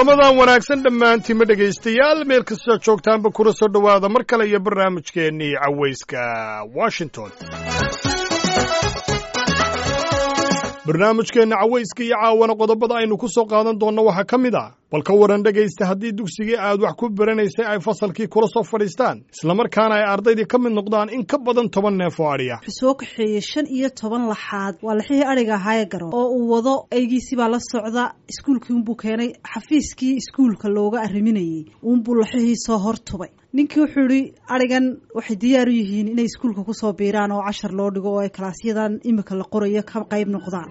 ramadaan wanaagsan dhammaantiinma dhegaystayaal meel kastoo joogtaanba kula soo dhowaada mar kale iyo barnaamijkeennii cawayska washington barnaamijkeenna cawayska iyo caawana qodobada aynu ku soo qaadan doonno waxaa ka mid ah bal ka waran dhegaysta haddii dugsigii aad wax ku baranaysay ay fasalkii kula soo fadhiistaan islamarkaana ay ardaydii ka mid noqdaan in ka badan toban neef oo adhiya wuxuu soo kaxeeyey shan iyo toban laxaad waa lixihii adhiga ahaaye garo oo uu wado eygiisii baa la socda iskuulkii unbuu keenay xafiiskii iskuulka looga arriminayey uunbuu laxihii soo hortubay ninkii wuxuu idhi adhigan waxay diyaar u yihiin inay iskuulka kusoo biiraan oo cashar loo dhigo oo ay kalaasyadan imika la qorayo ka qayb noqdaan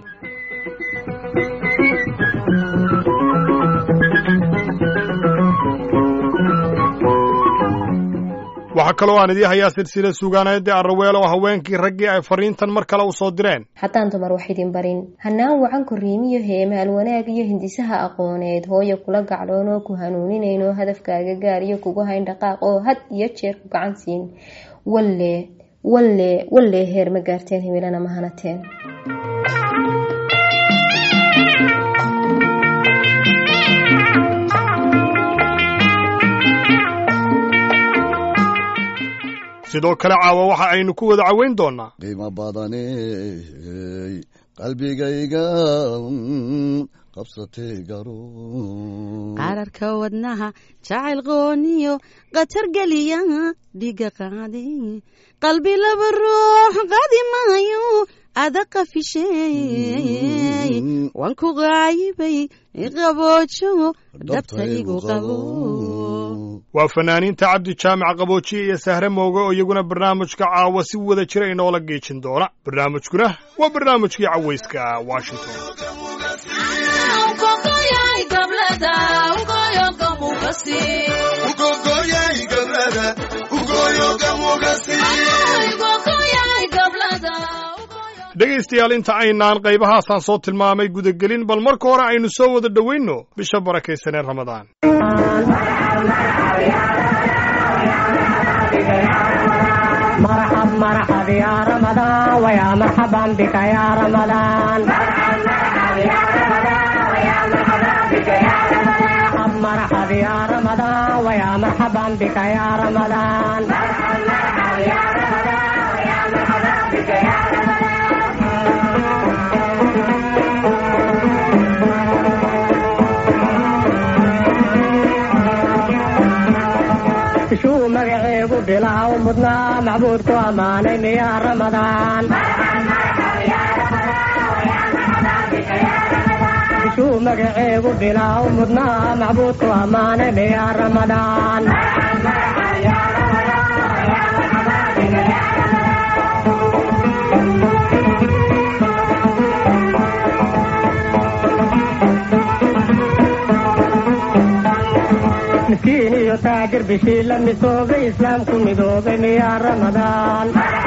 waxaa kaloo aan idii hayaa silsila suugaaneedii arraweelo oo haweenkii raggii ay fariintan mar kale u soo direen haddaan dumar wax idin barin hannaan wacan korriimiyo heemaal wanaag iyo hindisaha aqooneed hooyo kula gacloon oo ku hanuuninayno hadafkaaga gaariyo kugu hayn dhaqaaq oo had iyo jeer ku gacan siin walle walle walle heer ma gaarteen himilana ma hanateen sidoo kale caawa waxa aynu ku wada caweyn doonnaa qiimo badaney qalbigayga qabsatay garo qararka wadnaha jacayl qooniyo khatar geliya dhiga qaade qalbi laba ruux qaadi maayo adaqa fisheey waan ku qaayibay qaboojo dhabtaygu qabo waa fanaaniinta cabdi jaamac qaboojiye iyo sahre mooge oo iyaguna barnaamijka caawa si wada jira inoola geejin doona barnaamijkuna waa barnaamijkii cawayska washington dhegaystayaal inta aynaan qaybahaasaan soo tilmaamay gudagelin bal marka hore aynu soo wada dhowayno bisha barakaysanee ramadaan مرحب مرحب يا رمضان ويا مرحبا بك يا رمضان مرحب مرحب يا رمضان ويا مرحبا بك يا رمضان شو magaceygu bilaaw mudnaa macbuudku ammaanay miyaa ramadaan shuu magaceygu bilaaw mudnaa macbuudku ammaanay miyaa ramadaan miskiin iyo taajir bishii la midoobay islaamku midoobay miyaa ramadaan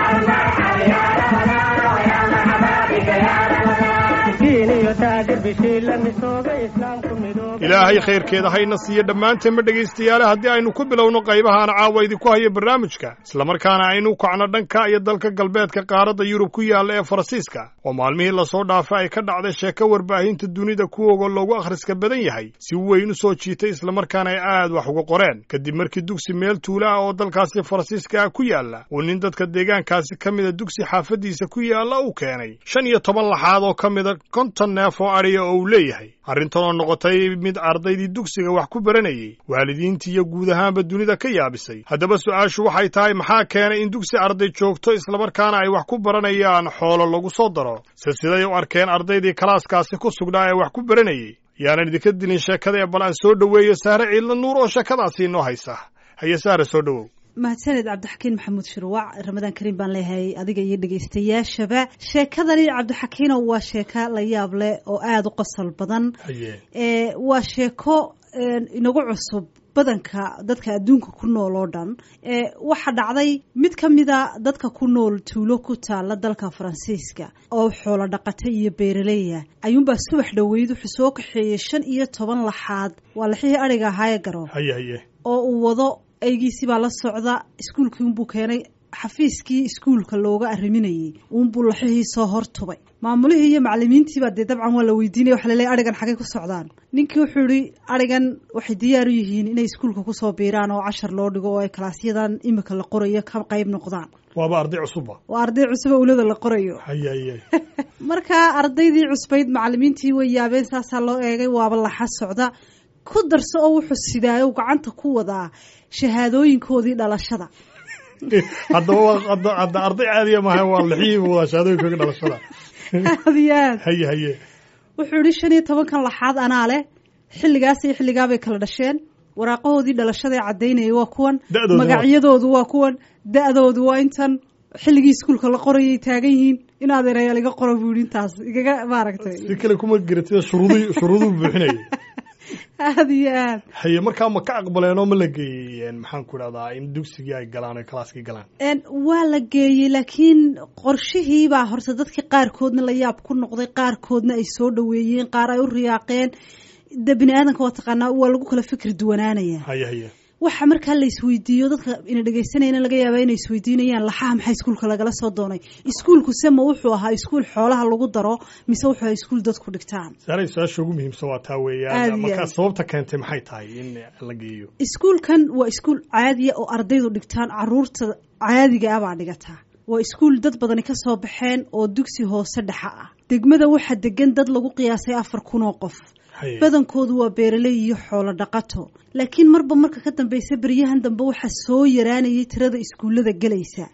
miskiin iyo taajir bishii la midoobay islaamku midoobay ilaahay khayrkeeda hayna siiyo dhammaanteenma dhegaystayaale haddii aynu ku bilowno qaybahaan caawa idinku haya barnaamijka islamarkaana aynu kacno dhanka iyo dalka galbeedka qaaradda yurub ku yaalla ee faransiiska oo maalmihii lasoo dhaafay ay ka dhacday sheeko warbaahinta dunida kuwoga loogu akhriska badan yahay si weyn u soo jiitay islamarkaana ay aad wax uga qoreen kadib markii dugsi meel tuula ah oo dalkaasi faransiiska ah ku yaalla uu nin dadka deegaankaasi ka mida dugsi xaafaddiisa ku yaalla uu keenay shan iyo toban laxaad oo ka mida konton neef oo adhiya oo uu leeyahay arrintan oo noqotay mid ardaydii dugsiga wax ku baranayey waalidiintii iyo guud ahaanba dunida ka yaabisay haddaba su-aashu waxay tahay maxaa keenay in dugsi arday joogto islamarkaana ay wax ku baranayaan xoolo lagu soo daro silsiladay u arkeen ardaydii kalaaskaasi ku sugnaa ee wax ku baranayey yaanan idinka dilin sheekada ee bal aan soo dhoweeyo sahre ciidla nuur oo sheekadaasi inoo haysa haye sahre soo dhowow mahadsaned cabdixakiin maxamuud shirwac ramadaan kariim baan leeyahay adiga iyo dhegaystayaashaba sheekadani cabdixakiino waa sheeko la yaab leh oo aada u qosol badan waa sheeko inagu cusub badanka dadka adduunka ku nool oo dhan waxaa dhacday mid ka mida dadka ku nool tuulo ku taala dalka faransiiska oo xoolo dhaqata iyo beeraleya ayuunbaa subax dhoweyd wuxuu soo kaxeeyey shan iyo toban laxaad waa laxihii adhiga ahaaye garo haye haye oo uu wado eygiisii baa la socda iskuulkii unbuu keenay xafiiskii iskuulka looga arriminayay uunbuu laxihii soo hortubay maamulihii iyo macalimiintiibaa dee dabcan waa la weydiinaya waxa laleeyahy arigan xagay ku socdaan ninkii wuxuu yihi arigan waxay diyaar u yihiin inay iskuulka kusoo biiraan oo cashar loo dhigo oo ay kalaasyadan imika la qorayo ka qayb noqdaan waaba arday cusuba waa arday cusuba ulada la qorayo hayaye markaa ardaydii cusbayd macalimiintii way yaabeen saasaa loo eegay waaba laxa socda ku darso oo wuxuu sidaayo gacanta ku wadaa shahaadooyinkoodii dhalashada haddaba waa hadda hadda arday caadiya maaha waa lixihii wadaa shahaadooyinkooga dhalashada aad iyo aad haye haye wuxuu yihi shan iyo tobankan laxaad anaa leh xilligaas iyo xilligaabay kala dhasheen waraaqahoodii dhalashadae caddaynayay waa kuwan Da'dooda waa- magacyadoodu waa kuwan da-doodu waa intan xilligii iskuulka la qorayay taagan yihiin in adeerayaal iga qoro buu yihi intaas igaga maaragtay si kale kuma garatida shuruudii shuruuduu buuxinayay aad iyo aad haye markaa ma ka aqbaleen oo ma la geeyey maxaan ku idhahdaa in dugsigii ay galaan oy kalaaskii galaan En, waa la geeyey laakiin qorshihiibaa horta dadkii qaarkoodna la yaab ku noqday qaarkoodna ay soo dhoweeyeen qaar ay u riyaaqeen de bini aadanka waa taqaanaa waa lagu kala fikir duwanaanaya haye haye waxa markaa la isweydiiyo dadka ina dhegeysanayna laga yaaba inay isweydiinayaan laxaha maxaa iskuulka lagala soo doonay iskuulku se ma wuxuu ahaa iskuul xoolaha lagu daro mise wuxuu ahaa iskuul dadku dhigtaan saaray su-aasha ugu muhiimsan waa taa Aad weeyaan iyo markaa aad. sababta keentay maxay tahay in la geeyo iskuulkan waa iskuul caadiya oo ardaydu dhigtaan caruurta caadiga ah baa dhigataa waa iskuul dad badani ka soo baxeen oo dugsi hoose dhexa ah degmada waxaa degan dad lagu qiyaasay afar kun oo qof haye badankoodu waa beeraley iyo xoolo dhaqato laakiin marba marka ka dambeysa beryahan dambe waxaa soo yaraanayay tirada iskuullada gelaysa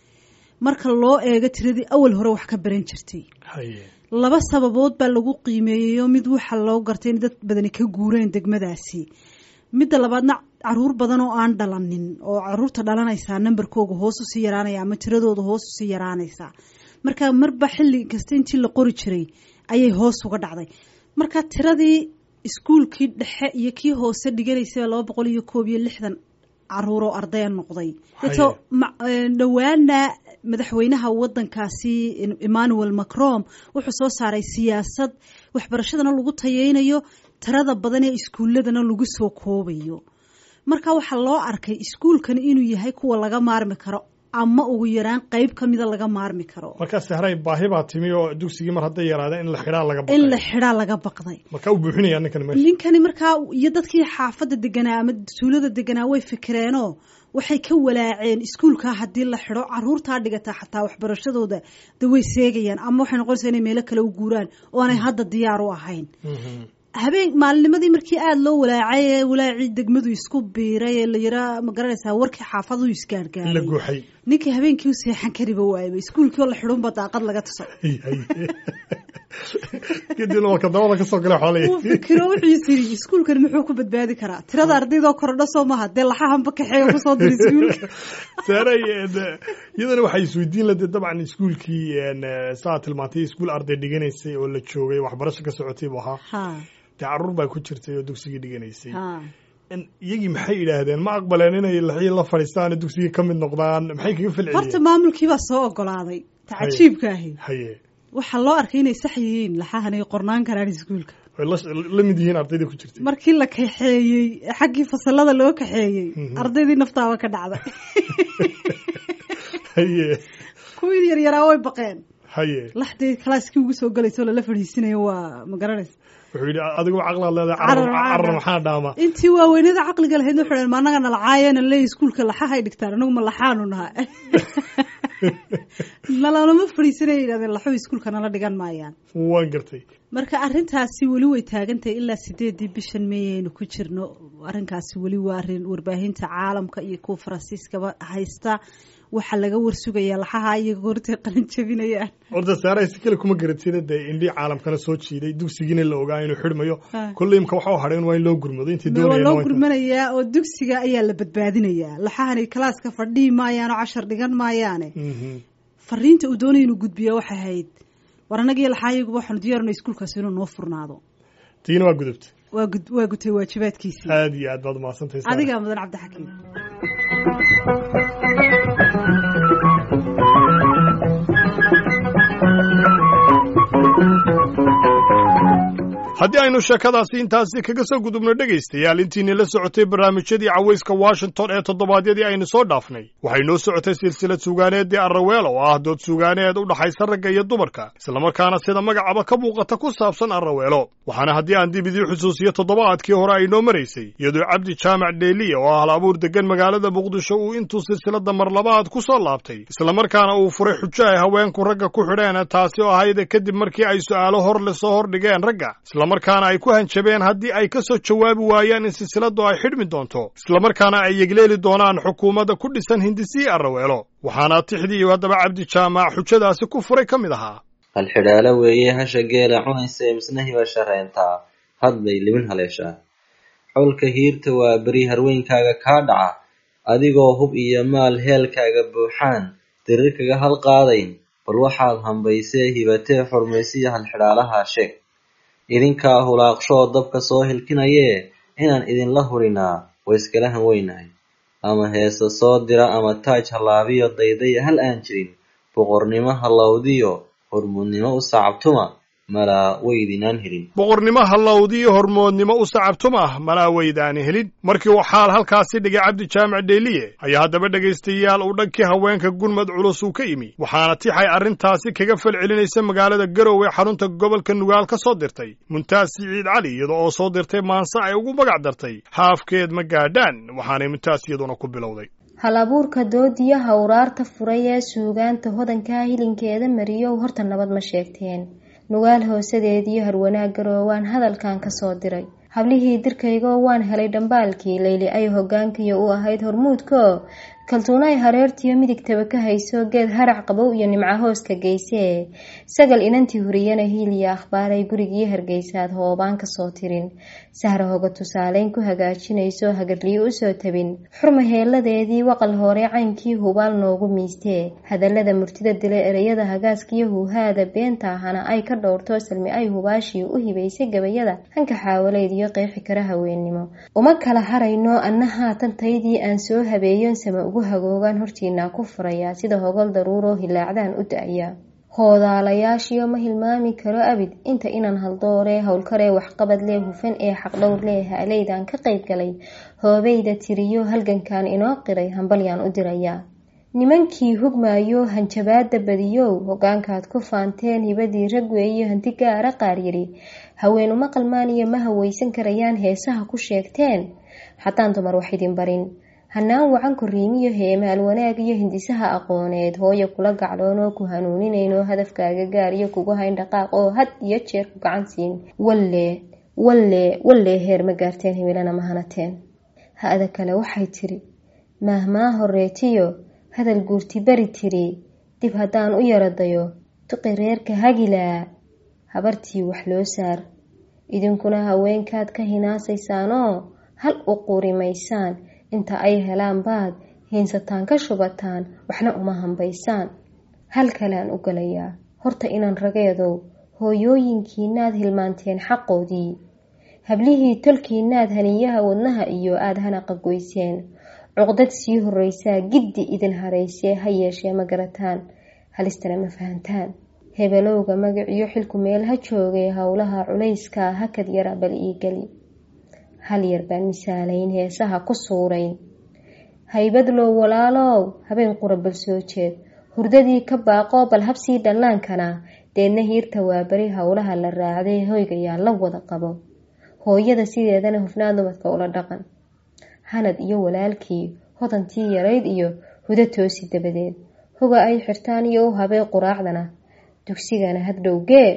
marka loo eego tiradii awal hore wax ka baran jirtay haye laba sababood baa lagu qiimeeyeyo mid waxaa loo gartay in dad badani ka guureen degmadaasi midda labaadna caruur badan oo aan dhalanin oo caruurta dhalanaysaa nambarkooga hoos usii yaraanaya ama tiradooda hoos usii yaraanaysaa marka marba xilli kasta intii la qori jiray ayay hoos uga dhacday marka tiradii iskuulkii dhexe iyo kii hoose dhiganaysaba laba boqol iyo koob iyo lixdan caruur oo ardaya noqday dato ma- eh, dhowaana madaxweynaha wadankaasi emmanuel macron wuxuu soo saaray siyaasad waxbarashadana lagu tayeynayo tirada badan ee iskuuladana lagu soo koobayo marka waxaa loo arkay iskuulkan inuu yahay kuwa laga maarmi karo ama ugu yaraan qeyb ka mida laga maarmi karo markaa sahray baahi baa timi oo dugsigii mar hadday yaraadeen in la xidhaa laga in la baqay xidhaa laga baqday markaa u buuxinaya ninkan meesha ninkani markaa iyo dadkii xaafadda deganaa ama tuulada deganaa way fikreenoo waxay ka walaaceen iskuulkaa haddii la xidho caruurtaa dhigataa xataa waxbarashadooda de way seegayaan ama waxay noqonaysaa inay meelo kale u guuraan oo aanay hadda diyaar u ahayn Mhm. habeen maalinimadii markii aada loo walaacay ee walaacii degmadu isku biiray ee la yaraa ma garanaysaa warkii xaafadu in la isgaargaaray guuxay ninkii habeenkii u seexan kariba waayba iskuulkii oo la xidhunba daaqad laga tuso Haye, haye. kadibna marka dabada kasoo gala xoolay uu fikiro wuxuu yiri iskuulkan muxuu ku badbaadi karaa tirada ardaydoo kordho soo maha dee laxahanba kaxeega kusoo dira iskuulka saaray de- iyadana waxay isweydiin lahayd dabcan iskuulkii een, eh, saa tilmaantay iskuul arday dhiganaysay oo la joogay waxbarasho ka socotay buu ahaa ha dee caruur baa ku jirtay oo dugsigii dhiganaysay ha In- iyagii maxay idhaahdeen ma aqbaleen inay laxii la fadhiistaan oo dugsigii ka mid noqdaan maxay kaga horta falceliyeen maamulkiibaa soo ogolaaday tacajiibka ahi haye waxaa loo arkay inay sax yihiin laxahan ay qornaan karaan iskuulka way la la mid yihiin ardaydii ku jirtay markii la kaxeeyey xaggii fasalada loo kaxeeyey Mhm. ardaydii naftaaba ka dhacday haye kuwii yaryaraa way baqeen haye laxdii kalaaskii ugu soo galayso lala fadhiisinayo waa ma garanaysa wuxuu yidhi adigu caqlaad leedahay Carar, carar carar carar. maxaa dhaama intii waaweynada caqliga lahayd wuxuu dhaheen ma annaga nalacaayena leey iskuulka laxahay dhigtaan anagu ma laxaanu naha nalalama fadhiisanaya yidhahdeen laxuhu iskuulka nala dhigan maayaan waan gartay marka arrintaasi weli way taagantahay ilaa sideedii bishan meey aynu ku jirno arrinkaasi weli waa arrin warbaahinta caalamka iyo kuwa faransiiskaba haysta waxaa laga warsugayaa laxaha iyaga hortay qalin jabinayaan horta saaray si kale kuma garatida dee indhii caalamkana soo jiiday dugsigiina la ogaa inuu xidhmayo Ah. kolley imka waxa u hadheen waa in loo gurmado intii waa doonayeen loo waa inta- gurmanayaa oo dugsiga ayaa la badbaadinayaa laxahani kalaaska fadhihi maayaan oo cashar dhigan maayaane Mhm. fariinta uu doonaya inuu gudbiya waxay ahayd war annagiyo laxaayaguba waxaanu diyaaruna iskuulkaasi inuu noo furnaado tiina waa gudubta waa gud- waa gutay waajibaadkiisii aad iyo aad baad umahadsantahay Saaray. adigaa mudan cabdixakiim haddii aynu sheekadaasi intaasi kaga soo gudubno dhegaystayaal intiinii la socotay barnaamijyadii cawayska washington ee toddobaadyadii aynu soo dhaafnay waxay noo socotay silsilad suugaaneeddii arraweel oo ah dood suugaaneed u dhaxaysa ragga iyo dumarka islamarkaana sida magacaba ka muuqata ku saabsan arraweelo waxaana haddii aan dib idii xusuusiyo toddobaadkii hore ay noo maraysay iyadoo cabdi jaamac dheeliya oo ah hal abuur deggan magaalada muqdisho uu intuu silsiladda mar labaad ku soo laabtay islamarkaana uu furay xujo ay haweenku ragga ku xidheen taasi oo ahayde kadib markii ay su'aalo hor le soo hordhigeen ragga islamarkaana ay ku hanjabeen haddii ay ka soo jawaabi waayaan in silsiladu ay xidhmi doonto islamarkaana ay yegleeli doonaan xukuumadda ku dhisan hindisii arraweelo waxaana tixdii haddaba cabdi jaamac xujadaasi ku furay ka mid ahaa halxidhaalo weeye hasha geela cunaysa misnahiba shareentaa had bay libin haleeshaa xowlka hiirta waa beri harweynkaaga kaa dhaca adigoo hub iyo maal heelkaaga buuxaan dirir kaga halqaadayn bal waxaad hambaysee hibatee xurmaysiya halxidhaalaha sheeg idinkaa hulaaqshoo dabka soo hilkinayee inaan idinla hurinaa way iskala hanweynahay ama heese soo dira ama taaj hallaabiyo daydaya hal aan jirin boqornimo hallawdiyo hormuudnimo u sacabtuma malaa weydinaan helin boqornimo hallawdiyo hormoodnimo u sacabtuma malaa weydaan helin markii uu xaal halkaasi dhigay cabdi jaamac dheeliye ayaa haddaba dhegaystayaal uu dhankii haweenka gurmad culus uu ka yimi waxaana tixay arrintaasi kaga falcelinaysa magaalada garowe xarunta gobolka nugaal ka soo dirtay muntaas siciid cali iyada oo soo dirtay maanse ay ugu magac dartay haafkeed ma gaadhaan waxaanay muntaas iyaduna ku bilowday hal abuurka doodiyo hawraarta furay ee suugaanta hodankaa hilinkeeda mariyow horta nabad ma sheegteen nugaal hoosadeediyo harwanaag garoowaan hadalkan kasoo diray hablihii dirkaygoo waan helay dhambaalkii layli ay hogaankiyo u ahayd hormuudko kaltuunay hareertiyo midigtaba ka hayso geed harac qabow iyo nimco hooska geysee sagal inantii huriyana hiiliya akhbaaray gurigii hargeysaad hoobaan kasoo tirin sahra hoga tusaaleyn ku hagaajinayso hagarliyo usoo tabin xurma heeladeedii waqal hore caynkii hubaal noogu miistee hadalada murtida dila ereyada hagaaskiyo huuhaada beenta ahana ay ka dhowrto salmi ay hubaashii u hibaysay gabayada hanka xaawaleyd iyo qeexi kara haweennimo uma kala harayno anna haatan taydii aan soo habeeyon sama ugu hagoogaan hortiinaa ku furayaa sida hogol daruuroo hilaacdaan u da-yaa hoodaalayaashiyo ma hilmaami karo abid inta inan haldooree howlkaree waxqabad lee hufan ee xaqdhowr lee haleydaan ka qayb galay hoobeyda tiriyo halgankan inoo qiray hambalyaan u dirayaa nimankii hugmaayo hanjabaada badiyow hogaankaad ku faanteen hibadii rag weeyo hanti gaara qaar yidhi haween uma qalmaaniyo ma haweysan karayaan heesaha ku sheegteen haddaan dumar wax idin barin hanaan wacan koriimiyo heemaal wanaag iyo hindisaha aqooneed hooyo kula gacloonoo ku hanuuninayno hadafkaaga gaariyo kugu hayn dhaqaaq oo had iyo jeer ku gacan siin walle walle wallee heer ma gaarteen himilana ma hanateen ha-ada kale waxay tiri maahmaa horeetiyo hadal guurti bari tiri dib haddaan u yaradayo tuqi reerka hagilaa habartii wax loo saar idinkuna haweenkaad ka hinaasaysaanoo hal u qurimaysaan inta ay helaan baad hiinsataan ka shubataan waxna uma hambaysaan hal kalean u galayaa horta inan rageedow hooyooyinkiinaad hilmaanteen xaqoodii hablihii tolkiinaad haniyaha wadnaha iyo aada hanaqa goyseen cuqdad sii horreysaa giddi idin haraysee ha yeeshee ma garataan halistana ma fahantaan hebelowga magaciyo xilku meel ha joogay howlaha culayskaa hakad yara bal ii geli hal yar baan misaalayn heesaha ku suurayn haybadlow walaalow habeen qura bal soo jeed hurdadii ka baaqoo bal habsii dhallaankana deedna hiirta waa beri howlaha la raacday hoyga yaa la wada qabo hooyada sideedana hufnaan dumadka ula dhaqan hanad iyo walaalkii hodantii yarayd iyo hudo toosi dabadeed hoga ay xirtaan iyo u habee quraacdana dugsigana haddhowgee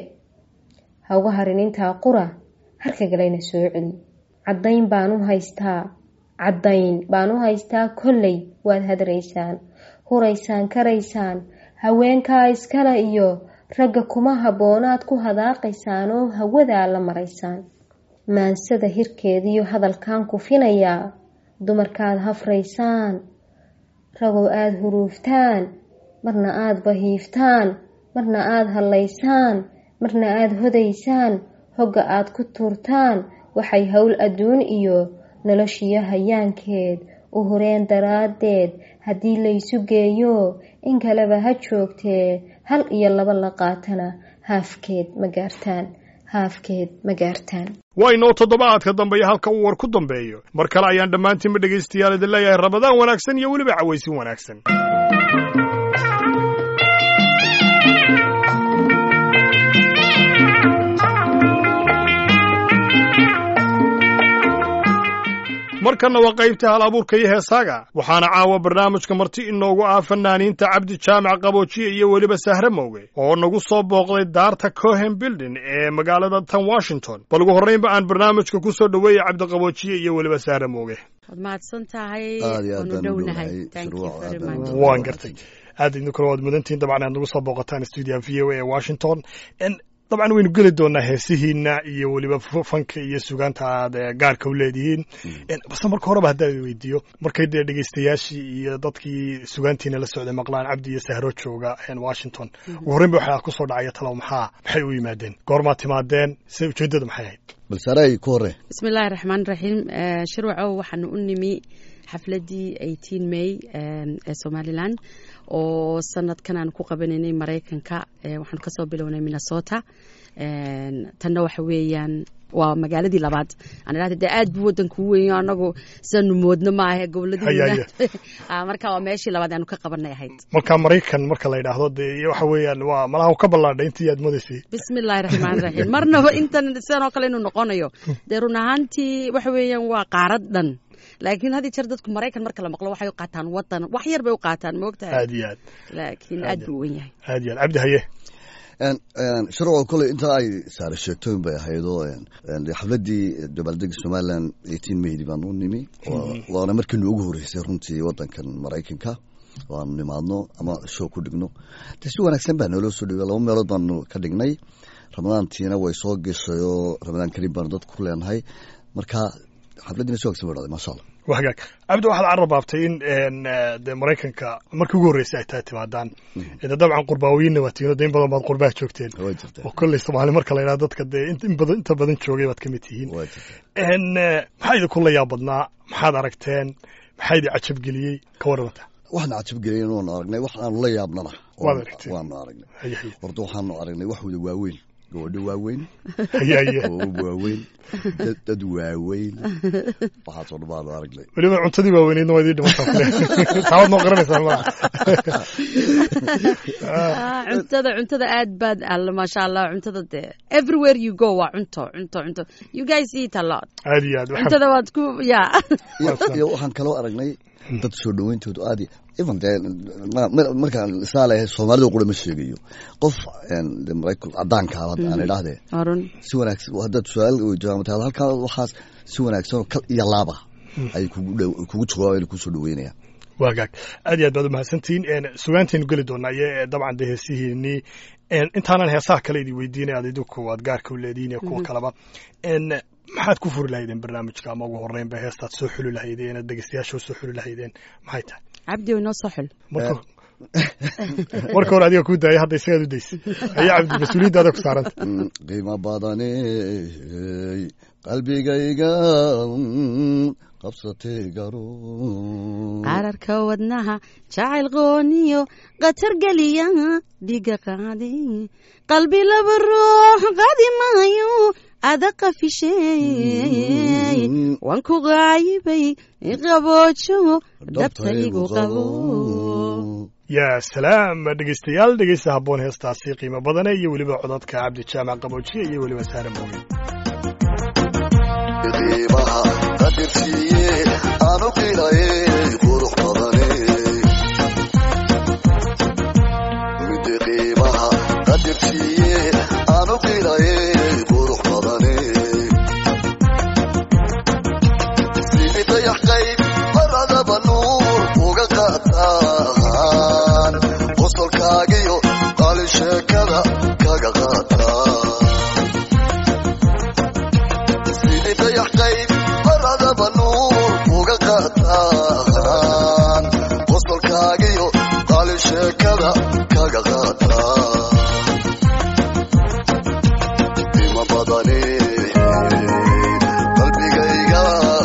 hauga harin intaa qura harka galayna soo celi caddayn baan u haystaa caddayn baan u haystaa kolley waad hadraysaan huraysaan karaysaan haweenkaa iskale iyo ragga kuma habboonaad ku hadaaqaysaan oo hawadaa la maraysaan maansada hirkeediyo hadalkan kufinayaa dumarkaad hafraysaan ragow aada huruuftaan marna aada bahiiftaan marna aada hallaysaan marna aada hodaysaan hogga aada ku tuurtaan waxay howl adduun iyo noloshiyo hayaankeed u hureen daraaddeed haddii laysu geeyo in kaleba ha joogtee hal iyo laba la qaatana haafkeed ma gaartaan haafkeed ma gaartaan waa inoo toddobaadka dambeeya halka uu war ku dambeeyo mar kale ayaan dhammaantiinba dhegaystayaal idin leeyahay rabadaan wanaagsan iyo weliba cawaysin wanaagsan markanna waa qaybta hal abuurka iyo heesaaga waxaana caawa barnaamijka marti inoogu ah fanaaniinta cabdi jaamac qaboojiye iyo weliba sahre mooge oo nagu soo booqday daarta cohen building ee magaalada tan washington bal ugu horraynba aan barnaamijka ku soo dhoweeyay cabdiqaboojiye iyo weliba sahre mooge waad mahadsan tahay Aad iyo aad waanu baan u dhownahay dhownahay. Thank you Shuruuc very aad baan much. u dhownahay. waan gartay aad idinkuna waad mudantihiin dabcan aad nagu soo booqataan stuudiyaha v o a ee washington En, dabcan waynu geli doonaa heesihiina iyo weliba f- fanka iyo sugaanta aad eh, gaarka u leedihiin En, balse marka horeba haddaan weydiiyo markay dee dhegeystayaashii iyo dadkii sugaantiina la socday maqlaan cabdi iyo sahro jooga en, washington ugu horreynba waxaa kusoo dhacaya talow maxaa maxay u yimaadeen goormaa timaadeen se ujeeddada maxay ahayd bal saray ku hore bismillaahi raxmaan raxiim Eh, shirwaco waxaanu u nimi xafladii 18 may eh, ee somalilan oo sanadkan aan ku qabanaynay maraykanka Eh, waxaanu kasoo bilownay minnesota Eh, tanna waxa weeyaan waa magaaladii labaad aan idhahda dee aad buu wadanku u weyn anagu sidaanu moodno maahe Haya, goboladiina Ah, marka waa meeshii labaad aanu ka qabanay ahayd marka maraykan marka la yidhaahdo dee iyo waxa weeyaan waa malaha ka ballaadhay intii aad modaysay bismillaahi raxmaan raxiim marnaba intan sidan oo kale inuu noqonayo dee run ahaantii waxa weeyaan waa qaarad dhan laakiin had iyo jeer dadku maraykan marka la maqlo waxay u qaataan wadan wax yar bay u qaataan moogtahay aad iyo aad laakiin Aad aad buu u wen yahay aad iyo aad cabdi haye sharco koley intaa ay saare sheegtooyin bay ahaydoo xafladii dabaaldega somalilan eighteen maydi baan u nimi Waa- waana markii noogu horeysay runtii wadankan maraykanka waanu nimaadno ama show ku dhigno de si wanaagsan baa nooloo soo dhigay laba meelood baanu ka dhignay ramadaantiina way soo geshay oo ramadaan kariim baanu dadku ku leenahay marka xafladiina si wanaagsan bay dhacday maasha allah waa hagaag cabdi waxaad carrabaabtay in en, eh, dee maraykanka markii ugu horreysay ay tahay timaadaan de dabcan qurbaawiyiinna waa tihiin oo de in badan baad qurbaha joogteen way jirtaa oo kolley soomaali marka la yidhahdo dadka dee in- in badan inta badan joogay baad ka mid tihiin way jirtaa En, eh, maxaa idinku la yaab badnaa maxaad aragteen maxaa idin cajabgeliyey ka warramata waxaan cajab gelin waanu aragnay wax aanu la yaabnana Waad aragtay. waanu aragnay haye haye horta waxaanu aragnay wax wada waaweyn gabadho waaweyn haye haye oo waaweyn dad- dad waaweyn waxaasoo dhan baanu aragnay weliba cuntadii waaweyneydna waa idin dhimantaa kule taawaad noo qaranaysaa ma Ah, cuntada cuntada aad baad alla maasha allah cuntada dee everywhere you go waa cunto cunto cunto you guys eat a lot aad iyo aad waxaan- cuntada waad ku ya iyo iyo waxaan kaloo aragnay dad soo dhaweyntoodu aad iyo- even dee ma- ma- markaan isaa leeyahay soomaalida qura ma sheegayo qof een, dee maraykan cadaanka ah aan idhaahdee orun si wanaagsan haddaad su-aal jawaabtaada halkaa waxaas si wanaagsan oo kal iyo laaba ay kugu dhow- kugu jawaabayna kusoo dhaweynayaan waa gaag aad iyo aad baad umahadsantihiin En, sugaantaynu geli doonaa iyo eh, dabcan dee heesihiinii En, intaanan heesaha kale idin weydiinay aad idinku aad gaarka u leedihiin iyo kuwa kaleba En, maxaad ku furi lahaydeen barnaamijka ama ugu horreynba heestaad soo xuli lahaydeen aad dhegeystayaasha u soo xuli lahaydeen maxay tahay cabdi oo inoo soo xul marka marka hore adiga ku daaya hadda isagaad u daysay ayaa cabdi mas-uuliyadda adag ku saaranta Mm, qiimo badane qalbigayga mm, qabsatay garo qararka wadnaha jacayl qooniyo qatar geliya dhiga qaadi qalbi laba ruux qaadi maayo adaqa fisheey waan ku qaayibay qaboojo dhabtaygu qabo yaa salaam dhegeystayaal dhegeysta habboon heestaasi qiimo badane iyo weliba codadka cabdi jaamac qaboojiye iyo weliba saare mooge qiimaha qadirsiiye aanu qilaye qurux badane mid qiimaha qadirsiiye aanu qilaye qurux badane sidii dayax qayb maradaba nuur uga qaataan qosolkaagiyo qalin sheekada kaga qaataan sidii dayax qayb maradaba nuur uga qaataan qosolkaagiyo qalin sheekada kaga qaataan qiimo badane qalbigayga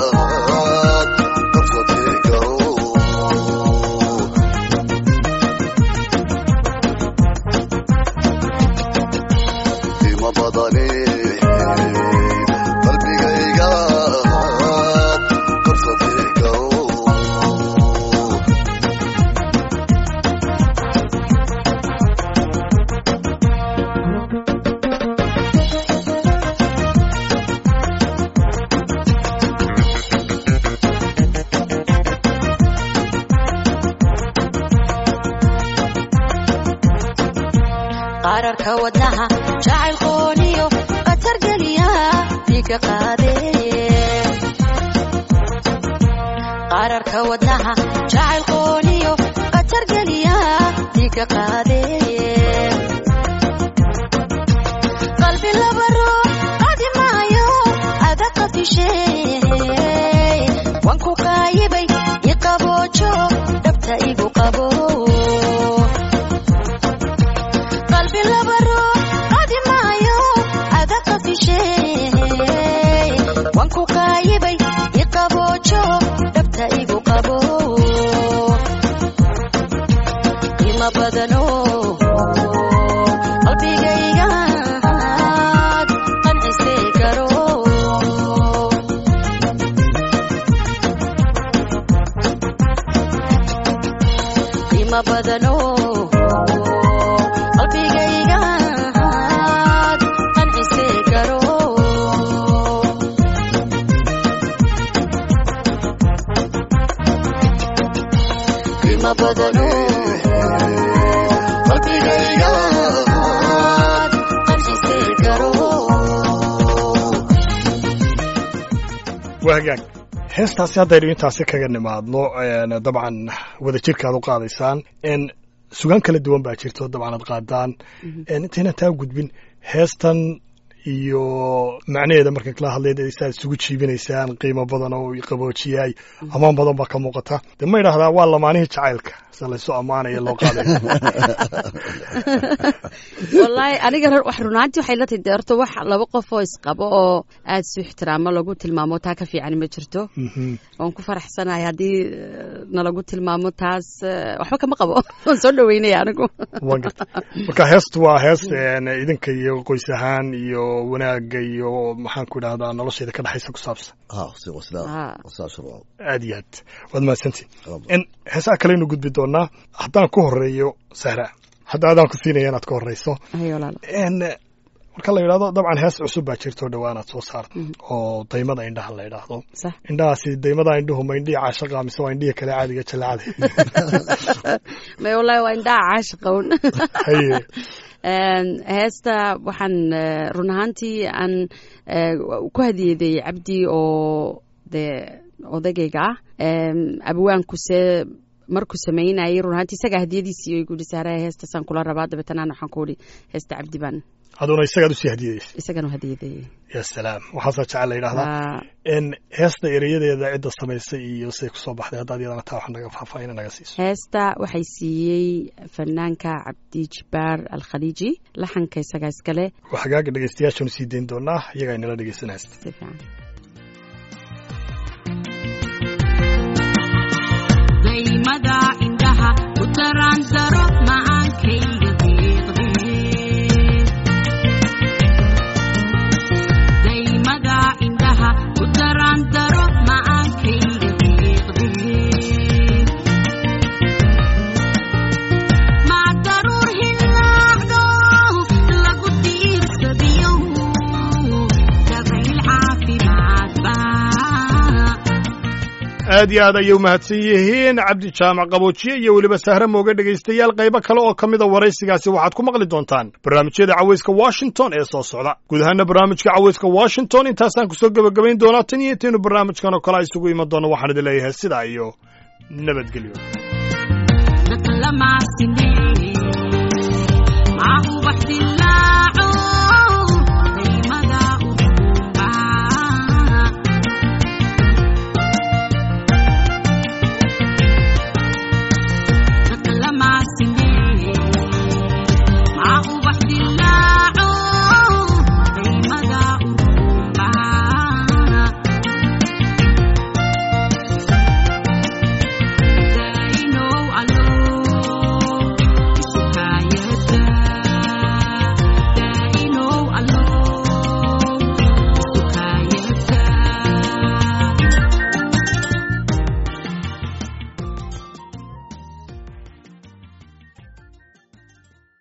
qabsatay garo qiimo badane qaararka wadnaha jacaylkooniyo qatar geliya dhiiga qaade qaararka wadnaha jacaylkooniyo qatar geliya dhiiga qaade qalbi laba ruux qadi maayo ada qafishe wanku kaayibay iqaboojo dhabta igu qabo qalbi laba ruux qadi maayo ada qafishe wanku kaayibay iqaboojo dhabta igu qabo qiimo badano qalbigaygaad qancisay karo qiimo badano qalbigaygaad qancisay karo qiimo badano qalbigaygaad qancisay karo waa hagaag heestaasi haddaynu intaasi kaga nimaadno dabcan wada jirkaad u qaadaysaan sugaan kala duwan baa jirto dabcan aad qaadaan intayna taa gudbin heestan iyo macnaheeda marka kala hadleed saa isugu jiibinaysaan qiimo badan oo qaboojiyaay ammaan badan baa ka muuqata de ma idhaahdaa waa lamaanihii jacaylka se laysu ammaanaya loo qaaday wallaahi aniga wax runaantii waxay la tahay dee horta wax laba qof oo isqabo oo aada isu ixtiraamo lagu tilmaamo taa ka fiican ma jirto waan ku faraxsanahay haddii nalagu tilmaamo taas waxba kama qabo waan soo dhaweynaya anigu waan garta marka heestu waa hees idinka iyo qoys ahaan iyo wanaagga iyo maxaan ku idhahdaa nolosheeda ka dhexaysa ku saabsan aad iyo aad waad mahadsantiin heesaha kaleynu gudbi doonaa haddaan ku horeeyo sahra hadda adaan ku siinaya inaad ka horeyso marka la yidhahdo dabcan hees cusub baa jirto dhawaanaad soo saarta oo daymada indhaha la yidhaahdo indhahaasi daymada indhuhu ma indhihii caashaqa mise waa indhihii kale caadiga jallacada may wallahi waa indhaha caashiqown heesta waxaan run ahaantii aan ku hadiyaday cabdi oo dee odagayga ah abwaankuse markuu samaynayay run ahaantii isagaa hadiyadiisii igu yihi saaraha heestasaan kula rabaa dabeetana waxaan ku ihi heesta cabdi baan aduna isagaad usii hadiyadaysa isagaan u hadiyadayay ya salaam waxaasaa jecel la yidhahdaa heesta ereyadeeda cidda samaysay iyo say kusoo baxday haddaad iyadana taa wax naga faahfaahina naga siiso heesta waxay siiyey fanaanka cabdi jibaar alkhaliiji laxanka isagaa iskale waa hagaaga dhegeystayaashaanu sii dayn doonaa iyagaa inala dhegeysan heesta si fiican daymada indhaha ku taraandaro macaankayga deeqde daymada indhaha ku taraandaro macaankayga deeqde maa daruur hilaacdo lagu diirsadiyo dabayl caafimaad baa aad iyo aad ayay u mahadsan yihiin cabdi jaamac qaboojiye iyo weliba sahre mooga dhegaystayaal qaybo kale oo ka mida waraysigaasi waxaad ku maqli doontaan barnaamijyada cawayska washington ee soo socda guud ahaana barnaamijka cawayska washington intaasaan kusoo gebagabayn doonaa tan iyo intaynu barnaamijkan oo kale isugu iman doono waxaan idin leeyahay sidaa iyo nabadgelyo dadka lamaasine